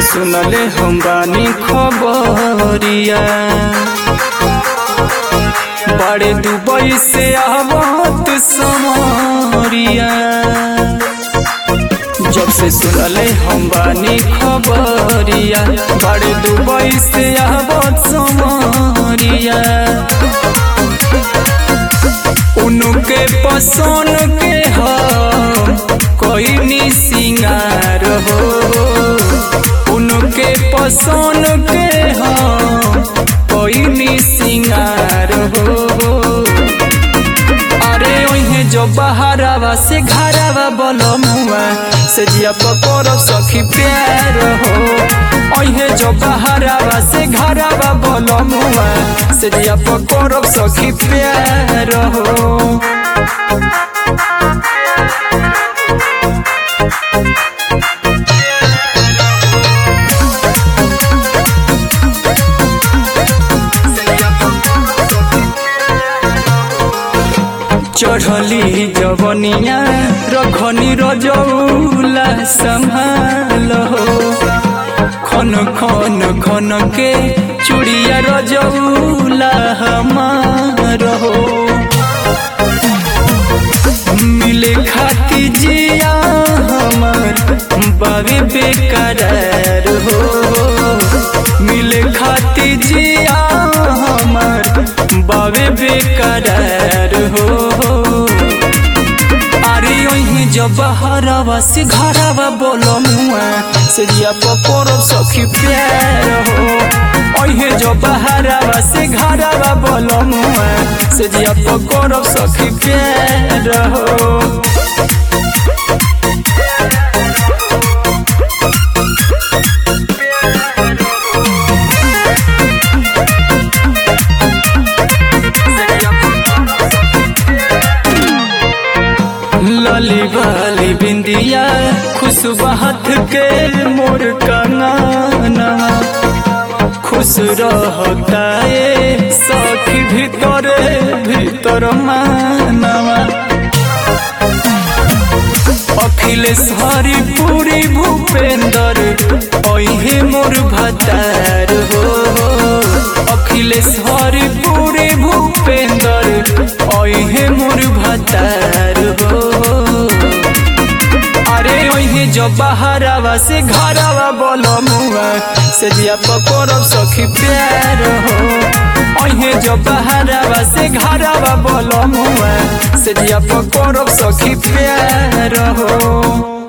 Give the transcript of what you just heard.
सुनले हम बानी खबरिया बड़े दुबई से आवत समरिया जब से सुनले हम बानी खबरिया बड़े दुबई से आवत समरिया उनके पसंद के हम कोई नी सिंगार हो उनके पसंद के हम कोई नी सिंगार हो अरे ओहे जो बहारावा से घरावा बोलो मुआ से जिया पकोरो सखी प्यार हो ओहे जो बहारावा से घरावा बोलो मुआ से जिया पकोरो सखी प्यार हो चढ़ली जवनिया रखनी रजौला संभाल हो खन खन खन के चुड़िया रजौला हमार हो मिले खाती जिया हमार बाबे बेकरार हो मिले खाती जिया हमार बाबे बेकरार हो अरे ओही जब हरावा से घरावा बोलो मुआ से जिया पकोरो सखी प्यार हो ओहे जब हरावा से घरावा बोलो मुआ से जिया पकोरो सखी प्यार हो लाली वाली बिंदिया खुशबहत के मोर कंगना खुश रहता है सखी भीतर भीतर मानवा अखिलेश हरि पूरी भूपेंद्र ओहे मोर भतार हो अखिलेश हरि पूरी भूपेंद्र ओहे मोर भतार हो अरे ओहे जो बहारावा से घरावा बोलो मुआ से जिया पकोरो सखी प्यार हो ओहे जो बहारावा से घरावा बोलो मुआ से जिया पकोरो सखी प्यार हो